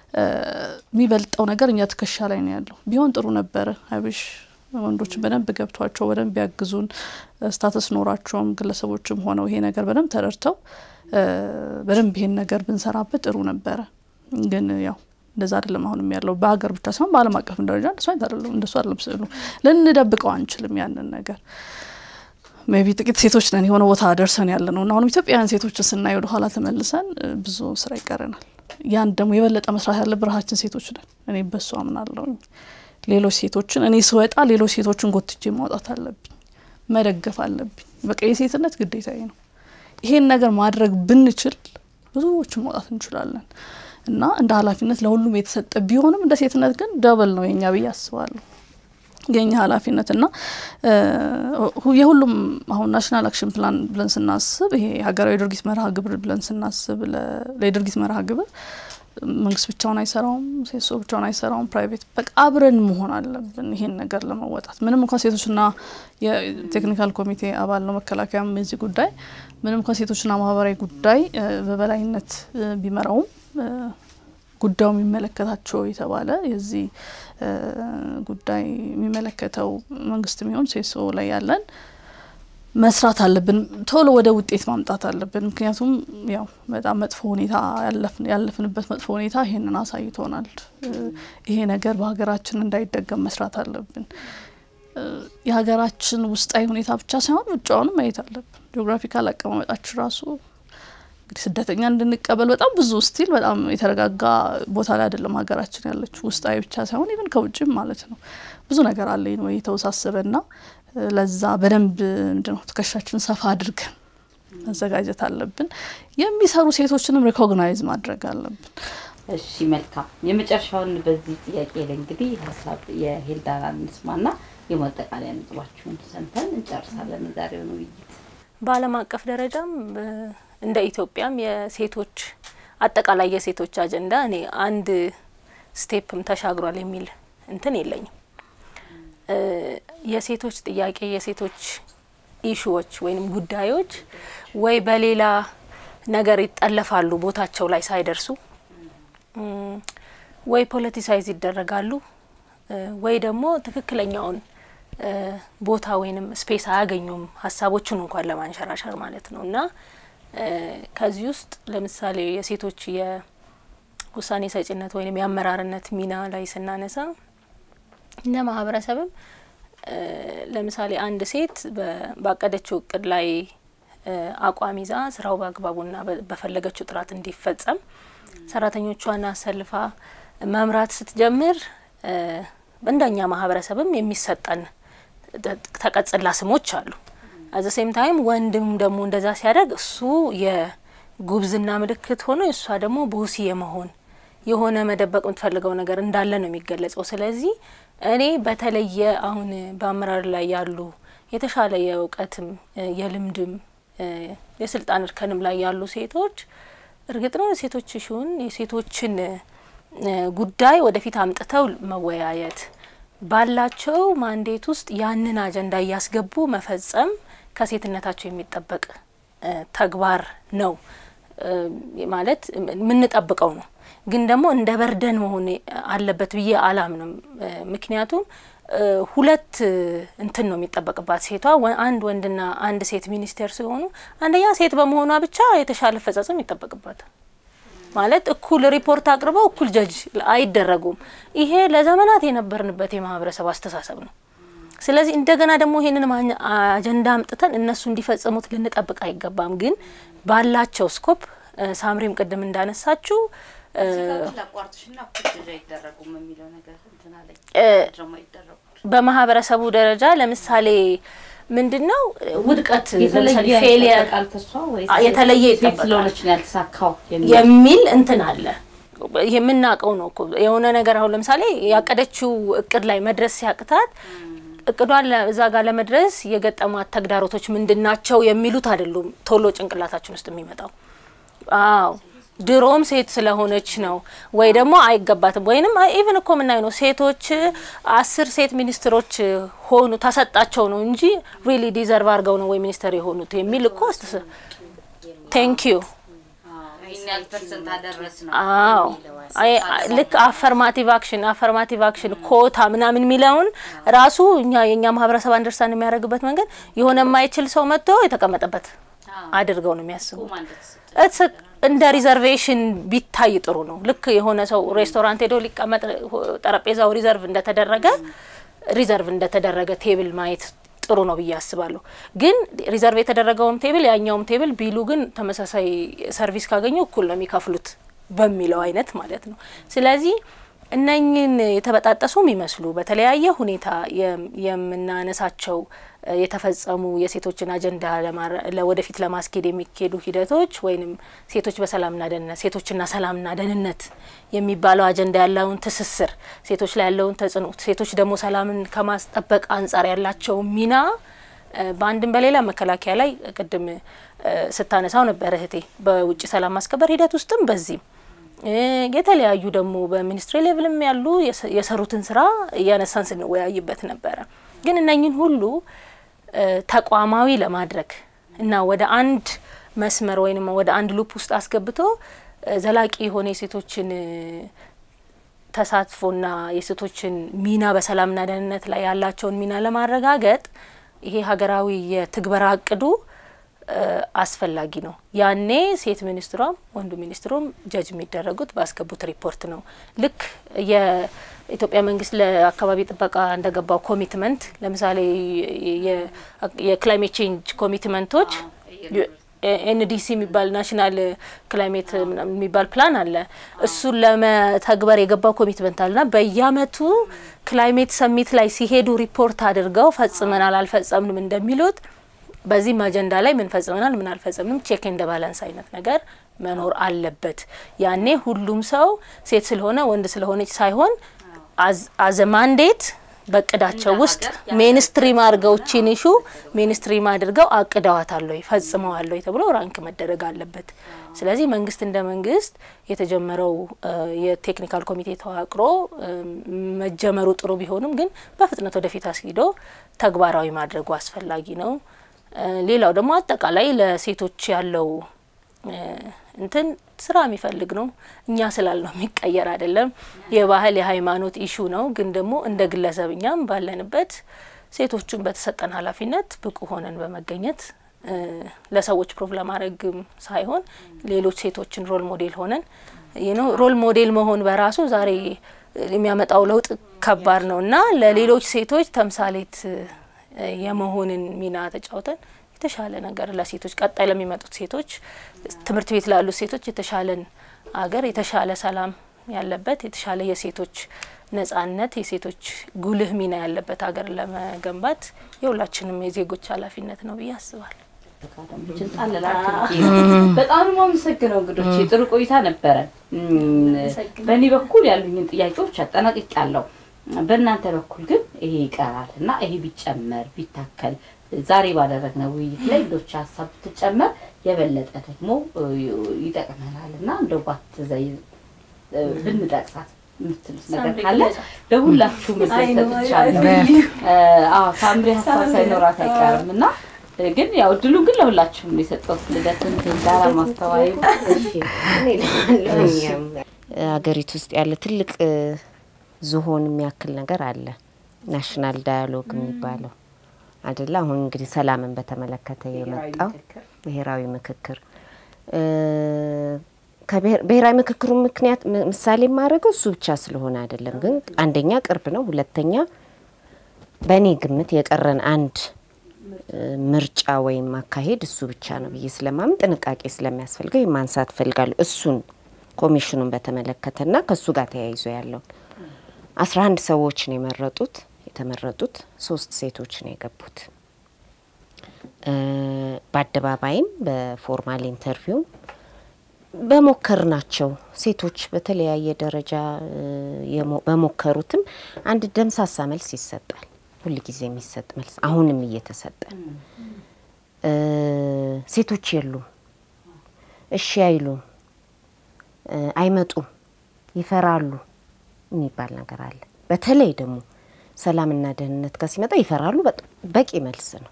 የሚበልጠው ነገር እኛ ትከሻ ላይ ነው ያለው። ቢሆን ጥሩ ነበረ። አብሽ ወንዶችን በደንብ ገብቷቸው በደንብ ያግዙን ስታተስ ኖራቸውም ግለሰቦችም ሆነው ይሄ ነገር በደንብ ተረድተው በደንብ ይሄን ነገር ብንሰራበት ጥሩ ነበረ። ግን ያው እንደዛ አይደለም አሁንም ያለው በሀገር ብቻ ሳይሆን በዓለም አቀፍም ደረጃ እንደሱ አይነት አይደለም እንደሱ አይደለም ስዕሉ። ልንደብቀው አንችልም ያንን ነገር ሜቢ ጥቂት ሴቶች ነን የሆነ ቦታ ደርሰን ያለ ነው እና አሁንም ኢትዮጵያውያን ሴቶችን ስናይ ወደ ኋላ ተመልሰን ብዙ ስራ ይቀረናል። ያን ደግሞ የበለጠ መስራት ያለ ብርሃችን ሴቶች ነን። እኔ በሱ አምናለሁኝ። ሌሎች ሴቶችን እኔ ስወጣ ሌሎች ሴቶችን ጎትቼ ማውጣት አለብኝ፣ መደገፍ አለብኝ። በቃ የሴትነት ግዴታዬ ነው። ይሄን ነገር ማድረግ ብንችል ብዙዎችን ማውጣት እንችላለን እና እንደ ኃላፊነት ለሁሉም የተሰጠ ቢሆንም እንደ ሴትነት ግን ደበል ነው የኛ ብዬ አስባለሁ። የኛ ኃላፊነት እና የሁሉም አሁን ናሽናል አክሽን ፕላን ብለን ስናስብ ይሄ ሀገራዊ ድርጊት መርሃ ግብር ብለን ስናስብ ለድርጊት መርሃ ግብር መንግስት ብቻውን አይሰራውም፣ ሴሶ ብቻውን አይሰራውም። ፕራይቬት በቃ አብረን መሆን አለብን ይሄን ነገር ለመወጣት ምንም እንኳን ሴቶችና የቴክኒካል ኮሚቴ አባል ነው መከላከያም የዚህ ጉዳይ ምንም እንኳን ሴቶችና ማህበራዊ ጉዳይ በበላይነት ቢመራውም ጉዳዩ የሚመለከታቸው የተባለ የዚህ ጉዳይ የሚመለከተው መንግስት የሚሆን ሴሶ ላይ ያለን መስራት አለብን። ቶሎ ወደ ውጤት ማምጣት አለብን። ምክንያቱም ያው በጣም መጥፎ ሁኔታ ያለፍንበት መጥፎ ሁኔታ ይሄንን አሳይቶናል። ይሄ ነገር በሀገራችን እንዳይደገም መስራት አለብን። የሀገራችን ውስጣዊ ሁኔታ ብቻ ሳይሆን ውጫውንም ማየት አለብን። ጂኦግራፊካል አቀማመጣችን ራሱ እንግዲህ ስደተኛ እንድንቀበል በጣም ብዙ ስቲል በጣም የተረጋጋ ቦታ ላይ አይደለም ሀገራችን ያለችው። ውስጣዊ ብቻ ሳይሆን ኢቨን ከውጭም ማለት ነው ብዙ ነገር አለ ወይ የተወሳሰበና ለዛ በደንብ ምንድነው ትከሻችን ሰፋ አድርገን መዘጋጀት አለብን። የሚሰሩ ሴቶችንም ሪኮግናይዝ ማድረግ አለብን። እሺ መልካም። የመጨረሻውን በዚህ ጥያቄ ላይ እንግዲህ ሀሳብ የሄልዳና እንስማና የማጠቃለያ ነጥባችሁን ሰምተን እንጨርሳለን የዛሬውን ውይይት። በዓለም አቀፍ ደረጃም እንደ ኢትዮጵያም የሴቶች አጠቃላይ የሴቶች አጀንዳ እኔ አንድ ስቴፕም ተሻግሯል የሚል እንትን የለኝም። የሴቶች ጥያቄ የሴቶች ኢሹዎች ወይም ጉዳዮች ወይ በሌላ ነገር ይጠለፋሉ ቦታቸው ላይ ሳይደርሱ፣ ወይ ፖለቲሳይዝ ይደረጋሉ፣ ወይ ደግሞ ትክክለኛውን ቦታ ወይንም ስፔስ አያገኙም ሀሳቦቹን እንኳን ለማንሸራሸር ማለት ነው እና ከዚህ ውስጥ ለምሳሌ የሴቶች የውሳኔ ሰጭነት ወይም የአመራርነት ሚና ላይ ስናነሳ እንደ ማህበረሰብም ለምሳሌ አንድ ሴት ባቀደችው እቅድ ላይ አቋም ይዛ ስራው በአግባቡና በፈለገችው ጥራት እንዲፈጸም ሰራተኞቿን አሰልፋ መምራት ስትጀምር እንደኛ ማህበረሰብም የሚሰጠን ተቀጽላ ስሞች አሉ። አዘ ሴም ታይም ወንድም ደግሞ እንደዛ ሲያደርግ እሱ የጉብዝና ምልክት ሆኖ እሷ ደግሞ ቦሲ የመሆን የሆነ መደበቅ የምትፈልገው ነገር እንዳለ ነው የሚገለጸው። ስለዚህ እኔ በተለየ አሁን በአመራር ላይ ያሉ የተሻለ የእውቀትም የልምድም የስልጣን እርከንም ላይ ያሉ ሴቶች እርግጥ ነው የሴቶች ሹን የሴቶችን ጉዳይ ወደፊት አምጥተው መወያየት ባላቸው ማንዴት ውስጥ ያንን አጀንዳ እያስገቡ መፈጸም ከሴትነታቸው የሚጠበቅ ተግባር ነው ማለት የምንጠብቀው ነው። ግን ደግሞ እንደ በርደን መሆን አለበት ብዬ አላምንም። ምክንያቱም ሁለት እንትን ነው የሚጠበቅባት ሴቷ አንድ ወንድና አንድ ሴት ሚኒስቴር ሲሆኑ አንደኛ ሴት በመሆኗ ብቻ የተሻለ አፈጻጸም ይጠበቅባታል። ማለት እኩል ሪፖርት አቅርበው እኩል ጀጅ አይደረጉም። ይሄ ለዘመናት የነበርንበት የማህበረሰብ አስተሳሰብ ነው። ስለዚህ እንደገና ደግሞ ይሄንን አጀንዳ አምጥተን እነሱ እንዲፈጽሙት ልንጠብቅ አይገባም። ግን ባላቸው ስኮፕ ሳምሪም ቅድም እንዳነሳችው ላቋርጥሽና ኩድ አይደረጉም የሚለው ነገር እንትን አለኝ ደግሞ አይደረጉ በማህበረሰቡ ደረጃ ለምሳሌ ምንድን ነው ውድቀት ለምሳሌ የተለየ ፌሊየር ይጠበቃል ከሷ ወይስ የተለየ ሴት ይጠበቃል ስለሆነች ነው ያልተሳካው የሚል የሚል እንትን አለ። ይሄ የምናውቀው ነው እኮ የሆነ ነገር አሁን ለምሳሌ ያቀደችው እቅድ ላይ መድረስ ሲያቅታት እቅዷን ለ- እዛ ጋር ለመድረስ የገጠማት ተግዳሮቶች ምንድን ናቸው የሚሉት አይደሉም ቶሎ ጭንቅላታችን ውስጥ የሚመጣው። አዎ ድሮም ሴት ስለሆነች ነው ወይ ደግሞ አይገባትም ወይንም ኢቭን እኮ የምናየው ነው ሴቶች አስር ሴት ሚኒስትሮች ሆኑ ተሰጣቸው ነው እንጂ ሪሊ ዲዘርቭ አድርገው ነው ወይ ሚኒስተር የሆኑት የሚል እኮ ቴንክ ዩ ይህን ያህል ፐርሰንት አደረስ ነው አዎ አይ- ልክ አፈርማቲቭ አክሽን አፈርማቲቭ አክሽን ኮታ ምናምን የሚለውን ራሱ እኛ የእኛ ማህበረሰብ አንደርስታንድ የሚያደርግበት መንገድ የሆነ የማይችል ሰው መጥቶ የተቀመጠበት አድርገው ነው የሚያስቡ እትስ እንደ ሪዘርቬሽን ቢታይ ጥሩ ነው። ልክ የሆነ ሰው ሬስቶራንት ሄዶ ሊቀመጥ ጠረጴዛው ሪዘርቭ እንደተደረገ ሪዘርቭ እንደተደረገ ቴብል ማየት ጥሩ ነው ብዬ አስባለሁ። ግን ሪዘርቭ የተደረገውም ቴብል ያኛውም ቴብል ቢሉ ግን ተመሳሳይ ሰርቪስ ካገኙ እኩል ነው የሚከፍሉት በሚለው አይነት ማለት ነው። ስለዚህ እነኝን የተበጣጠሱ የሚመስሉ በተለያየ ሁኔታ የም- የምናነሳቸው እ፣ የተፈጸሙ የሴቶችን አጀንዳ ለማረ- ለወደፊት ለማስኬድ የሚካሄዱ ሂደቶች ወይንም ሴቶች በሰላምና ደህንነት ሴቶችና ሰላምና ደህንነት የሚባለው አጀንዳ ያለውን ትስስር ሴቶች ላይ ያለውን ተጽዕኖ ሴቶች ደግሞ ሰላምን ከማስጠበቅ አንጻር ያላቸው ሚና እ፣ በአንድም በሌላ መከላከያ ላይ ቅድም እ፣ ስታነሳው ነበር እህቴ በውጭ ሰላም ማስከበር ሂደት ውስጥም በዚህም እ፣ የተለያዩ ደግሞ በሚኒስትሪ ሌቭልም ያሉ የሰ- የሰሩትን ስራ እያነሳን ስንወያይበት ነበረ። ግን እነኝን ሁሉ እ፣ ተቋማዊ ለማድረግ እና ወደ አንድ መስመር ወይም ወደ አንድ ሉፕ ውስጥ አስገብቶ እ፣ ዘላቂ የሆነ የሴቶችን እ፣ ተሳትፎና የሴቶችን ሚና በሰላምና ደህንነት ላይ ያላቸውን ሚና ለማረጋገጥ ይሄ ሀገራዊ የትግበራ እቅዱ እ፣ አስፈላጊ ነው። ያኔ ሴት ሚኒስትሯም ወንዱ ሚኒስትሩም ጀጅ የሚደረጉት ባስገቡት ሪፖርት ነው። ልክ የኢትዮጵያ መንግስት ለአካባቢ ጥበቃ እንደገባው ኮሚትመንት ለምሳሌ የ- የክላይሜት ቼንጅ ኮሚትመንቶች ኤንዲሲ የሚባል ናሽናል ክላይሜት ምናምን የሚባል ፕላን አለ። እሱን ለመተግበር የገባው ኮሚትመንት አለና በየአመቱ ክላይሜት ሰሚት ላይ ሲሄዱ ሪፖርት አድርገው ፈጽመናል አልፈጸምንም እንደሚሉት በዚህም አጀንዳ ላይ ምን ፈጽመናል ምን አልፈጸምንም ቼክ እንደ ባላንስ አይነት ነገር መኖር አለበት። ያኔ ሁሉም ሰው ሴት ስለሆነ ወንድ ስለሆነች ሳይሆን አዘ ማንዴት በእቅዳቸው እንደ ውስጥ ሀገር ሜንስትሪም አድርገው ቺን ኢሹ ሜንስትሪም አድርገው አቅደዋታል ወይ ፈጽመዋል ወይ ተብሎ ራንክ መደረግ አለበት። ስለዚህ መንግስት እንደ መንግስት የተጀመረው እ፣ የቴክኒካል ኮሚቴ ተዋቅሮ እ፣ መጀመሩ ጥሩ ቢሆንም ግን በፍጥነት ወደፊት አስሂዶ ተግባራዊ ማድረጉ አስፈላጊ ነው። እ፣ ሌላው ደግሞ አጠቃላይ ለሴቶች ያለው እ፣ እንትን ስራ የሚፈልግ ነው። እኛ ስላልነው የሚቀየር አይደለም። የባህል የሃይማኖት ኢሹ ነው። ግን ደግሞ እንደ ግለሰብ እኛም ባለንበት ሴቶቹን በተሰጠን ኃላፊነት ብቁ ሆነን በመገኘት እ፣ ለሰዎች ፕሮቭ ለማድረግም ሳይሆን ሌሎች ሴቶችን ሮል ሞዴል ሆነን ነው ሮል ሞዴል መሆን በራሱ ዛሬ የሚያመጣው ለውጥ ከባድ ነው እና ለሌሎች ሴቶች ተምሳሌት እ፣ የመሆንን ሚና ተጫውተን የተሻለ ነገር ለሴቶች ቀጣይ ለሚመጡት ሴቶች ትምህርት ቤት ላሉት ሴቶች የተሻለን አገር የተሻለ ሰላም ያለበት የተሻለ የሴቶች ነጻነት የሴቶች ጉልህ ሚና ያለበት ሀገር ለመገንባት የሁላችንም የዜጎች ኃላፊነት ነው ብዬ አስባለሁ። ችን ጣልላችሁ በጣም ነው የማመሰግነው እንግዶች፣ ጥሩ ቆይታ ነበረ። በእኔ በኩል ያሉኝን ጥያቄዎች አጠናቅቄያለሁ። በእናንተ በኩል ግን ይሄ ይቀራል እና ይሄ ቢጨመር ቢታከል ዛሬ ባደረግነው ውይይት ላይ ሌሎች ሀሳብ ብትጨመር የበለጠ ደግሞ እ, ይጠቅመናል እና እንደው ባትዘይ እ, ብንጠቅሳት የምትሉት ነገር ካለ ለሁላችሁም እድል ሰጥቻለሁ። እ፣ አዎ ሳምሪ ሀሳብ ሳይኖራት አይቀርም እና እ፣ ግን ያው እድሉን ግን ለሁላችሁም ነው የሰጠሁት። ልደትን ዳራ ማስተዋይ ሀገሪቱ ውስጥ ያለ ትልቅ እ፣ ዝሆን የሚያክል ነገር አለ። ናሽናል ዳያሎግ የሚባለው አደለ? አሁን እንግዲህ ሰላምን በተመለከተ የመጣው ብሔራዊ ምክክር እ፣ ከብሔር- ብሔራዊ ምክክሩ ምክንያት ም- ምሳሌ የማደርገው እሱ ብቻ ስለሆነ አይደለም። ግን አንደኛ ቅርብ ነው፣ ሁለተኛ በእኔ ግምት የቀረን አንድ እ፣ ምርጫ ወይም አካሄድ እሱ ብቻ ነው ብዬ ስለማምን ጥንቃቄ ስለሚያስፈልገው ማንሳት ፈልጋለሁ። እሱን ኮሚሽኑን በተመለከተና ከሱ ጋር ተያይዞ ያለውን አስራ አንድ ሰዎች ነው የመረጡት። የተመረጡት ሶስት ሴቶች ነው የገቡት። እ፣ በአደባባይም በፎርማል ኢንተርቪው በሞከር ናቸው ሴቶች በተለያየ ደረጃ እ፣ የሞ- በሞከሩትም አንድ ደምሳሳ መልስ ይሰጣል። ሁል ጊዜ የሚሰጥ መልስ አሁንም እየተሰጠ ነው። እ፣ ሴቶች የሉም፣ እሺ አይሉም፣ እ፣ አይመጡም፣ ይፈራሉ የሚባል ነገር አለ። በተለይ ደግሞ ሰላምና ደህንነት ጋር ሲመጣ ይፈራሉ። በጣም በቂ መልስ ነው።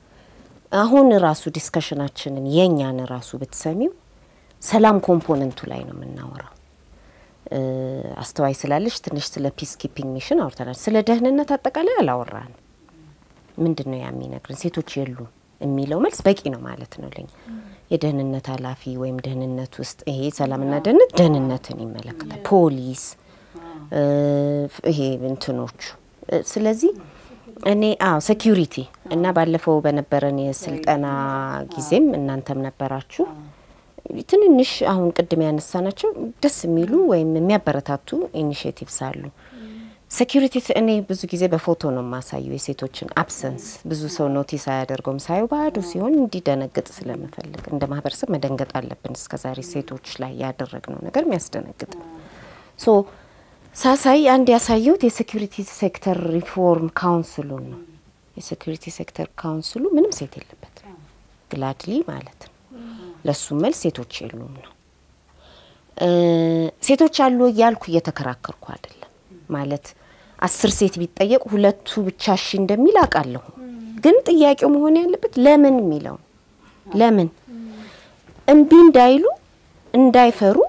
አሁን ራሱ ዲስከሽናችንን የእኛን ራሱ ብትሰሚው ሰላም ኮምፖነንቱ ላይ ነው የምናወራው። እ፣ አስተዋይ ስላለች ትንሽ ስለ ፒስ ኪፒንግ ሚሽን አውርተናል። ስለ ደህንነት አጠቃላይ አላወራንም። ምንድን ነው ያ የሚነግርን? ሴቶች የሉም የሚለው መልስ በቂ ነው ማለት ነው ለኛ። የደህንነት ኃላፊ ወይም ደህንነት ውስጥ ይሄ ሰላምና ደህንነት ደህንነትን ይመለከታል። ፖሊስ እ፣ ይሄ እንትኖቹ እ፣ ስለዚህ እኔ አዎ ሴኪሪቲ እና ባለፈው በነበረን የስልጠና ጊዜም እናንተም ነበራችሁ ትንንሽ አሁን ቅድም ያነሳናቸው ደስ የሚሉ ወይም የሚያበረታቱ ኢኒሽቲቭስ አሉ። ሴኪሪቲ እኔ ብዙ ጊዜ በፎቶ ነው የማሳየው የሴቶችን አብሰንስ። ብዙ ሰው ኖቲስ አያደርገውም። ሳየው ባዶ ሲሆን እንዲደነግጥ ስለምፈልግ እንደ ማህበረሰብ መደንገጥ አለብን። እስከዛሬ ሴቶች ላይ ያደረግነው ነገር የሚያስደነግጥ ሶ ሳሳይ አንድ ያሳየሁት የሴኪሪቲ ሴክተር ሪፎርም ካውንስሉን ነው። የሴኪሪቲ ሴክተር ካውንስሉ ምንም ሴት የለበት ግላድሊ ማለት ነው። ለሱም መልስ ሴቶች የሉም ነው። እ፣ ሴቶች አሉ እያልኩ እየተከራከርኩ አይደለም። ማለት አስር ሴት ቢጠየቅ ሁለቱ ብቻ እሺ እንደሚል አውቃለሁ። ግን ጥያቄው መሆን ያለበት ለምን የሚለው ነው። ለምን እምቢ እንዳይሉ እንዳይፈሩ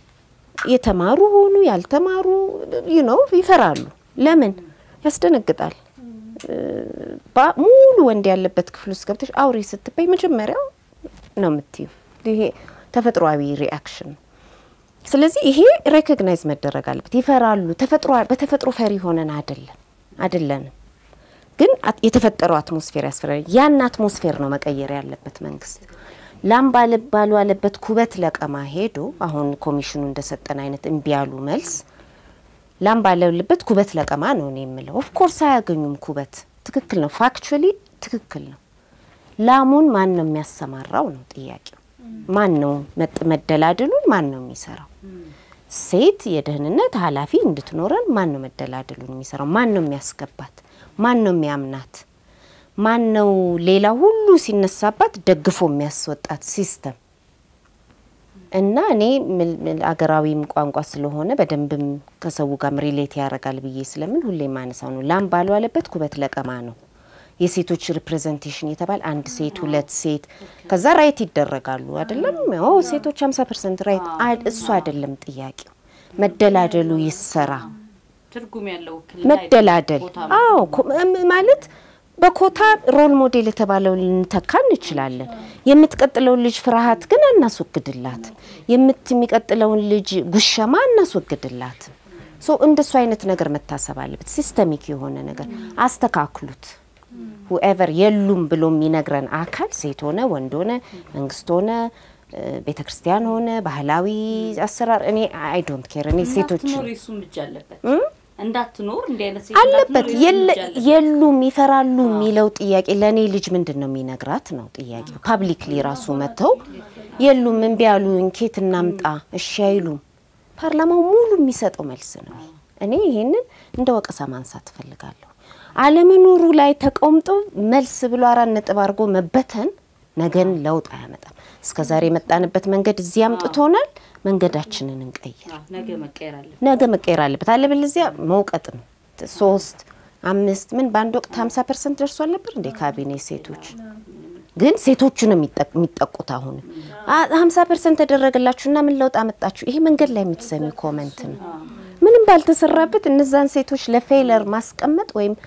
የተማሩ ሆኑ ያልተማሩ ዩ ነው ይፈራሉ። ለምን ያስደነግጣል። እ፣ ባ- ሙሉ ወንድ ያለበት ክፍል ውስጥ ገብተሽ አውሪ ስትባይ መጀመሪያው ነው የምትዩ። ይሄ ተፈጥሯዊ ሪአክሽን ነው። ስለዚህ ይሄ ሬኮግናይዝ መደረግ አለበት። ይፈራሉ። ተፈጥሮ በተፈጥሮ ፈሪ ሆነን አይደለም አይደለንም፣ ግን አት- የተፈጠረው አትሞስፌር ያስፈራል። ያን አትሞስፌር ነው መቀየር ያለበት መንግስት። ላም ባለ ባልዋለበት ኩበት ለቀማ ሄዶ አሁን ኮሚሽኑ እንደሰጠን አይነት እምቢ ያሉ መልስ ላም ባለልበት ኩበት ለቀማ ነው እኔ የምለው። ኦፍኮርስ አያገኙም ኩበት። ትክክል ነው፣ ፋክቹዋሊ ትክክል ነው። ላሙን ማን ነው የሚያሰማራው ነው ጥያቄው። ማን ነው መጥ- መደላድሉን ማን ነው የሚሰራው? ሴት የደህንነት ኃላፊ እንድትኖረን ማን ነው መደላድሉን የሚሰራው? ማን ነው የሚያስገባት? ማን ነው የሚያምናት? ማን ነው ሌላ ሁሉ ሲነሳባት ደግፎ የሚያስወጣት ሲስተም እና እኔ ምል- ምል- አገራዊም ቋንቋ ስለሆነ በደንብም ከሰው ጋርም ሪሌት ያደርጋል ብዬ ስለምን ሁሌ ማነሳው ነው። ላም ባልዋለበት ኩበት ለቀማ ነው። የሴቶች ሪፕሬዘንቴሽን የተባለ አንድ ሴት ሁለት ሴት ከዛ ራይት ይደረጋሉ አይደለም? ኦ ሴቶች 50 ፐርሰንት ራይት አይ- እሱ አይደለም ጥያቄው። መደላደሉ ይሰራ ትርጉም ያለው ውክልና መደላደል ቦታ አዎ ኮ- እም- ማለት በኮታ ሮል ሞዴል የተባለው ልንተካ እንችላለን። የምትቀጥለውን ልጅ ፍርሃት ግን አናስወግድላት። የምት የሚቀጥለውን ልጅ ጉሸማ አናስወግድላት። ሶ እንደሱ አይነት ነገር መታሰብ አለበት። ሲስተሚክ የሆነ ነገር አስተካክሉት። ሁኤቨር የሉም ብሎ የሚነግረን አካል ሴት ሆነ ወንድ ሆነ መንግስት ሆነ ቤተ ክርስቲያን ሆነ ባህላዊ አሰራር እኔ አይ ዶንት ኬር እኔ ሴቶች እንዳትኖር የሱም እጅ አለበት እንዳትኖር እንዲህ አይነት ሴት አለበት እንዳትኖር የሱም የለ- እጅ አለበት። የሉም ይፈራሉ የሚለው ጥያቄ ለእኔ ልጅ ምንድን ነው የሚነግራት ነው ጥያቄው። ፓብሊክሊ ራሱ መጥተው የሉም እምቢ ያሉኝ ኬት እናምጣ እሺ አይሉም። ፓርላማው ሙሉ የሚሰጠው መልስ ነው። እኔ ይሄንን እንደ ወቀሳ ማንሳት እፈልጋለሁ። አለመኖሩ ላይ ተቀምጦ መልስ ብሎ አራት ነጥብ አድርጎ መበተን ነገን ለውጥ አያመጣም። እስከ ዛሬ የመጣንበት መንገድ እዚህ አምጥቶናል። መንገዳችንን እንቀይር። አዎ፣ ነገ መቀየር አለበት። ነገ መቀየር አለበት። አለበለዚያ መውቀጥ ነው። ሶስት አምስት ምን በአንድ ወቅት ሀምሳ ፐርሰንት ደርሷል ነበር እንደ ካቢኔ ሴቶች ግን ሴቶቹ ነው የሚጠቅ- የሚጠቁት። አሁን ሀምሳ ፐርሰንት ተደረገላችሁና ምን ለውጥ አመጣችሁ? ይሄ መንገድ ላይ የምትሰሚ ኮመንት ነው። ምንም ባልተሰራበት እነዛን ሴቶች ለፌለር ማስቀመጥ ወይም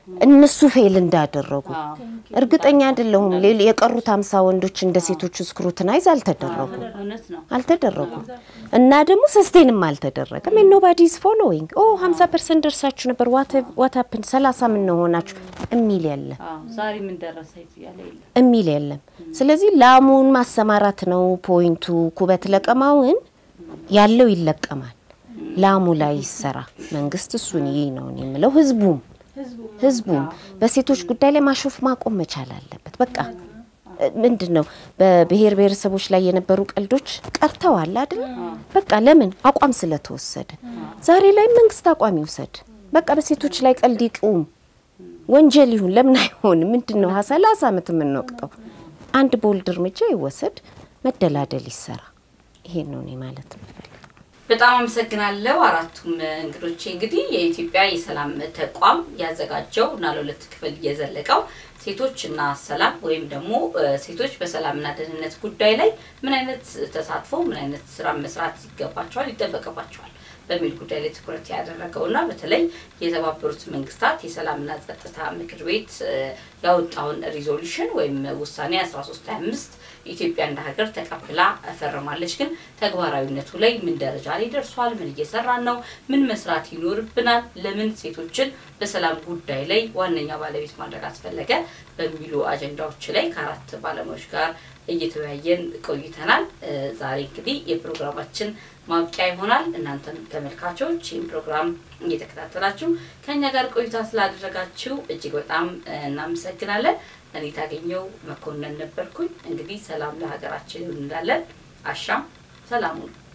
እነሱ ፌል እንዳደረጉ እርግጠኛ አይደለሁም። ሌል- የቀሩት ሀምሳ ወንዶች እንደ ሴቶቹ ስክሩትናይዝ አልተደረጉ እውነት ነው። አልተደረጉም እና ደግሞ ሰስቴንም አልተደረገም። ኖባዲ ኢዝ ፎሎዊንግ ኦ 50 ፐርሰንት ደርሳችሁ ነበር ዋት ሀፕን 30 ምን ሆናችሁ የሚል የለም አዎ፣ ዛሬ ምን ደረሰ ያለ የለም። የሚል የለም። ስለዚህ ላሙን ማሰማራት ነው ፖይንቱ። ኩበት ለቀማውን ያለው ይለቀማል። ላሙ ላይ ይሰራ። መንግስት እሱን ይህ ነው እኔ የምለው። ህዝቡም ህዝቡም በሴቶች ጉዳይ ላይ ማሾፍ ማቆም መቻል አለበት። በቃ ምንድን ነው በብሔር ብሔረሰቦች ላይ የነበሩ ቀልዶች ቀርተዋል አይደል? በቃ ለምን አቋም ስለተወሰደ ዛሬ ላይ መንግስት አቋም ይውሰድ። በቃ በሴቶች ላይ ቀልድ ይቁም። ወንጀል ይሁን ለምን አይሆን? ምንድን ነው ሰላሳ ዓመት የምንወቅጠው? አንድ ቦልድ እርምጃ ይወሰድ፣ መደላደል ይሰራ። ይሄን ነው እኔ ማለት የምፈልገው። በጣም አመሰግናለሁ አራቱም እንግዶቼ። እንግዲህ የኢትዮጵያ የሰላም ተቋም ያዘጋጀው እና ለሁለት ክፍል የዘለቀው ሴቶችና ሰላም ወይም ደግሞ ሴቶች በሰላምና ደህንነት ጉዳይ ላይ ምን አይነት ተሳትፎ ምን አይነት ስራ መስራት ይገባቸዋል ይጠበቅባቸዋል በሚል ጉዳይ ላይ ትኩረት ያደረገውና በተለይ የተባበሩት መንግስታት የሰላምና ጸጥታ ምክር ቤት ያወጣውን ሪዞሉሽን ወይም ውሳኔ 1325 ኢትዮጵያ እንደ ሀገር ተቀብላ ፈርማለች። ግን ተግባራዊነቱ ላይ ምን ደረጃ ላይ ደርሷል? ምን እየሰራን ነው? ምን መስራት ይኖርብናል? ለምን ሴቶችን በሰላም ጉዳይ ላይ ዋነኛ ባለቤት ማድረግ አስፈለገ? በሚሉ አጀንዳዎች ላይ ከአራት ባለሙያዎች ጋር እየተወያየን ቆይተናል። ዛሬ እንግዲህ የፕሮግራማችን ማብቂያ ይሆናል። እናንተም ተመልካቾች ይህን ፕሮግራም እየተከታተላችሁ ከእኛ ጋር ቆይታ ስላደረጋችሁ እጅግ በጣም እናመሰግናለን። እኔ ታገኘው መኮንን ነበርኩኝ። እንግዲህ ሰላም ለሀገራችን እንላለን። አሻም ሰላሙን